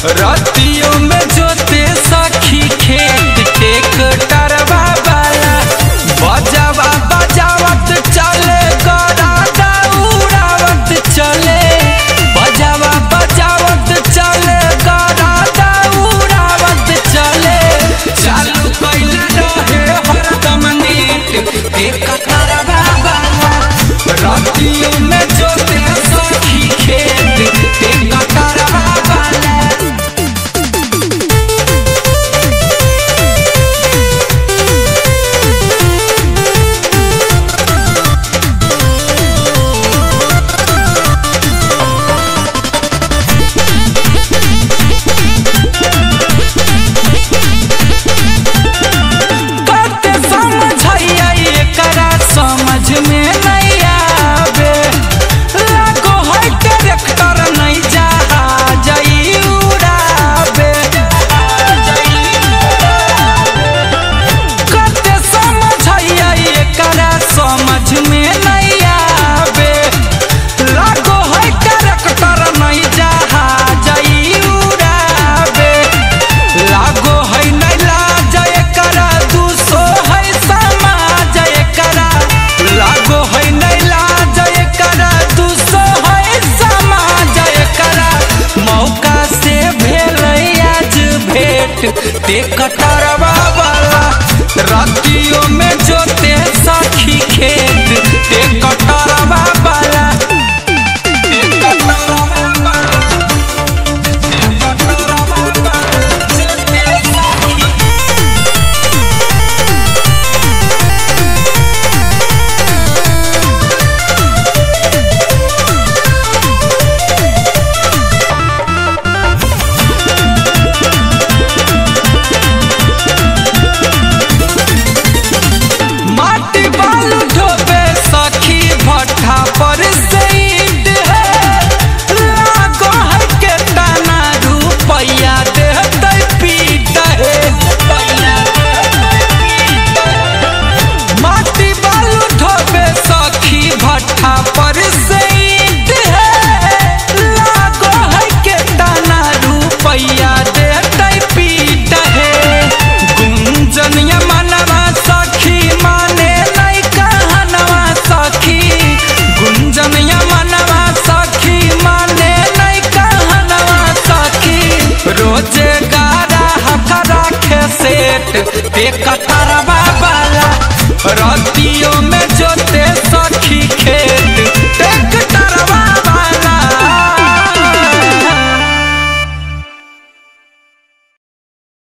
रतियों में जोते सखी खेत टेकटरवा वाला बजावा बजावत चले गरादा उड़ावत चले बजावा बजावत चले गरादा उड़ावत चले चालू कइले रहे हरदम नीट टेकटरवा वाला रतियों में जोते सखी खेत टेकटरवा वाला कते समझैया एकरा समझ में नहीं आवे लागो है ट्रैक्टर नहीं जहाज ई उड़ावे कते समझैया एकरा समझ में नहीं आवे लागो है ट्रैक्टर नहीं जहाज ई उड़ावे लागो है नहीं लाज एकरा दूसो है समाज एकरा लागो है नहीं लाज एकरा दूसो है समाज एकरा मौका से भेल आज भेट ते कटरवा